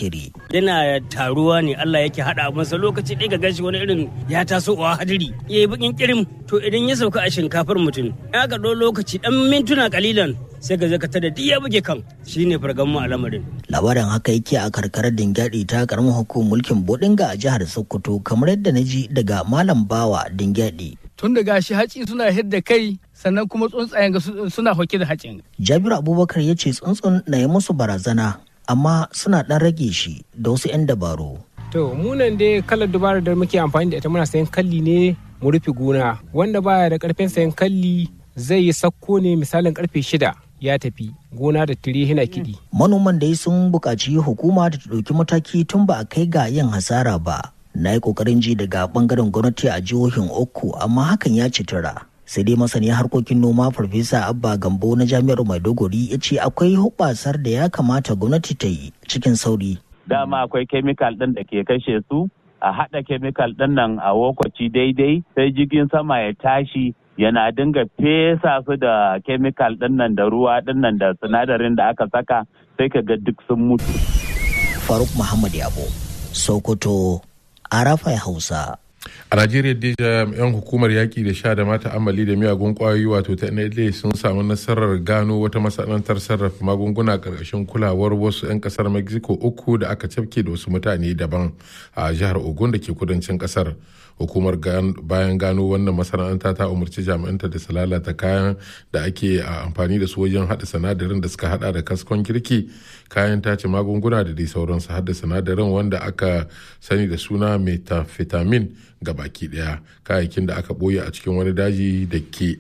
Zakiri. yana taruwa ne Allah yake haɗa masa lokaci ɗaya ga gashi wani irin ya taso wa hadiri ya yi bakin kirim to idan ya sauka a shinkafar mutum ya ga ɗau lokaci ɗan mintuna kalilan sai ga zaka tada duk ya buge kan shine fargan mu a lamarin Labarin haka yake a karkarar Dingyadi ta karamin hukumar mulkin Bodinga a jihar Sokoto kamar yadda na ji daga Malam Bawa Dingyadi. tun da gashi haci suna hidda kai sannan kuma tsuntsayen ga su- suna hoke da hacin Jabiru Abubakar ya ce tsuntsun na yi musu barazana amma suna ɗan rage shi da wasu 'yan dabaru. To munan dai kalar dubara da muke amfani da ita muna sayan kalli ne mu rufe gona wanda baya da karfin sayan kalli zai yi sakko ne misalin karfe shida ya tafi gona da tire hina kiɗi. Manoman dai sun buƙaci hukuma da ta ɗauki mataki tun ba a kai ga yin hasara ba. Na yi ƙoƙarin ji daga ɓangaren gwamnati a jihohin uku amma hakan ya ci tura. Sai dai masani harkokin noma Farfesa Abba Gambo na Jami'ar Maiduguri ya ce akwai hubbasar da ya kamata gwamnati ta yi cikin sauri. dama akwai kemikal ɗin da ke kashe su a haɗa kemikal ɗin nan a lokaci daidai sai jirgin sama ya tashi yana dinga fesa su da kemikal ɗin nan da ruwa ɗin nan da sinadarin da aka saka sai ka ga duk sun mutu. Faruk Muhammad Yabo, Sokoto, Arafai Hausa. a najeriya dai jami'an hukumar yaƙi da sha da mata amali da miyagun ƙwayoyi wato ta nla sun samu nasarar gano wata masana'antar sarrafa magunguna ƙarƙashin kulawar wasu 'yan ƙasar mexico uku da aka cafke da wasu mutane daban a jihar ogun da ke kudancin ƙasar hukumar bayan gano wannan masana'anta ta umarci jami'anta da su lalata kayan da ake amfani da su wajen haɗa sinadarin da suka haɗa da kaskon kirki kayan tace magunguna da dai sauransu haɗa sinadarin wanda aka sani da suna methamphetamine ga baki daya kayayyakin da aka ɓoye a cikin wani daji da ke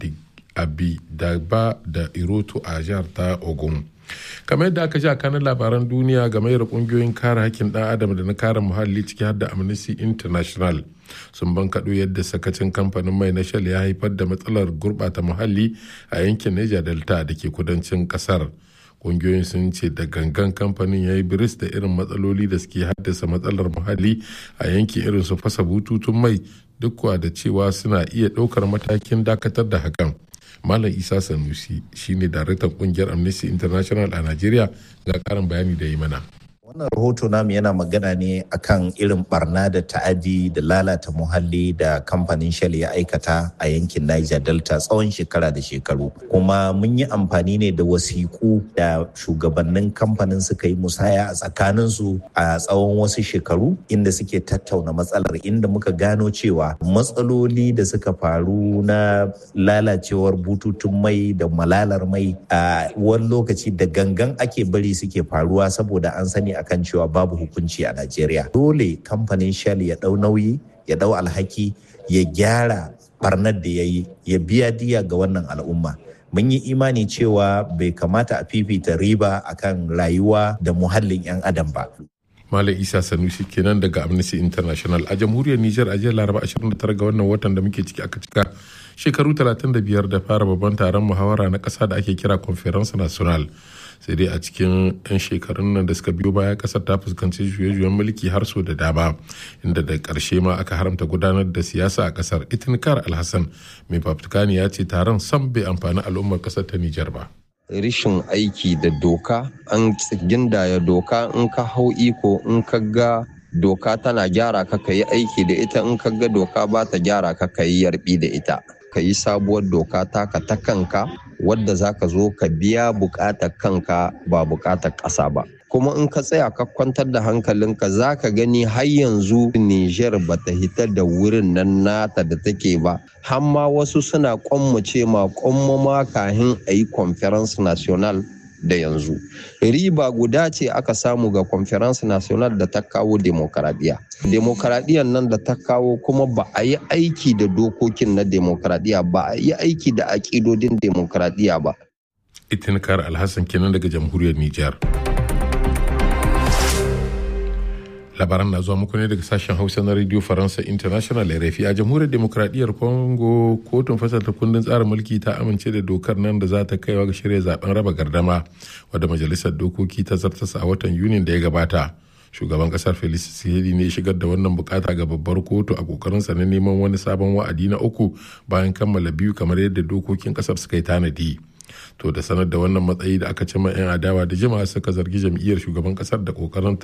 abidagba da iroto a jihar ta ogun kamar yadda aka ji a kanan labaran duniya game da kungiyoyin kare hakkin dan adam da na kare muhalli ciki har da amnesty international sun bankaɗo yadda sakacin kamfanin mai na shell ya haifar da matsalar gurɓata muhalli a yankin niger delta da ke kudancin ƙasar kungiyoyin sun ce da gangan kamfanin ya yi biris da irin matsaloli da suke haddasa matsalar muhalli a yankin irin su fasa bututun mai duk da cewa suna iya ɗaukar matakin dakatar da hakan malam isa sanusi shine daraktan kungiyar amnesty international a nigeria ga karin bayani da yi mana wannan rahoto namu yana magana ne akan irin barna da ta'adi da lalata muhalli da kamfanin shell ya aikata a yankin niger delta tsawon shekara da shekaru kuma mun yi amfani ne da wasiƙu da shugabannin kamfanin suka yi musaya a tsakaninsu a tsawon wasu shekaru inda suke tattauna matsalar inda muka gano cewa matsaloli da suka faru na lalacewar bututun mai da malalar mai a wani lokaci da gangan ake bari suke faruwa saboda an sani akan cewa babu hukunci a Najeriya. Dole kamfanin Shell ya ɗau nauyi, ya ɗau alhaki, ya gyara barnar da ya yi, ya biya diya ga wannan al'umma. Mun yi imani cewa bai kamata a fifita riba akan rayuwa da muhallin 'yan adam ba. Malam Isa Sanusi kenan daga Amnesty International a jamhuriyar Nijar a jiya Laraba 29 ga wannan watan da muke ciki aka cika shekaru 35 da fara babban taron muhawara na ƙasa da ake kira Conference National. sai dai a cikin 'yan shekarun nan da suka biyo baya kasar ta fuskanci juye-juyen mulki har so da dama inda da ƙarshe ma aka haramta gudanar da siyasa a kasar itinkar alhassan mai fafutukani ya ce taron sam bai amfani al'ummar kasar ta nijar ba rishin aiki da doka an gindaya doka in ka hau iko in ka ga doka tana gyara ka ka yi aiki da ita in ka ga doka ba ta gyara ka ka yi yarbi da ita ka yi sabuwar doka taka ta kanka wadda za ka zo ka biya bukatar kanka ba bukatar ƙasa ba kuma in ka tsaya ka kwantar da hankalinka za ka gani har yanzu Nijar ba ta hita da wurin nan nata da take ba hamma wasu suna kwammace ma kwammama kahin a yi conference national da yanzu riba guda ce aka samu ga conference national da ta kawo demokaradiyya demokaradiyyar nan da ta kawo kuma ba a yi aiki da dokokin na demokaradiyya ba a yi aiki da aƙidodin demokaradiyya ba itinkar alhassan kenan daga jamhuriyar nijar labaran na zuwa muku ne daga sashen hausa na radio faransa international rfi a jamhuriyar demokradiyyar congo kotun fasalta kundin tsarin mulki ta amince da dokar nan da za ta kaiwa ga shirya zaben raba gardama wadda majalisar dokoki ta zartasa a watan yunin da ya gabata shugaban kasar felix tshisekedi ne shigar da wannan bukata ga babbar kotu a kokarinsa na neman wani sabon wa'adi na uku bayan kammala biyu kamar yadda dokokin kasar suka yi tanadi to da sanar da wannan matsayi da aka cima 'yan adawa da jama'a suka zargi jam'iyyar shugaban kasar da kokarin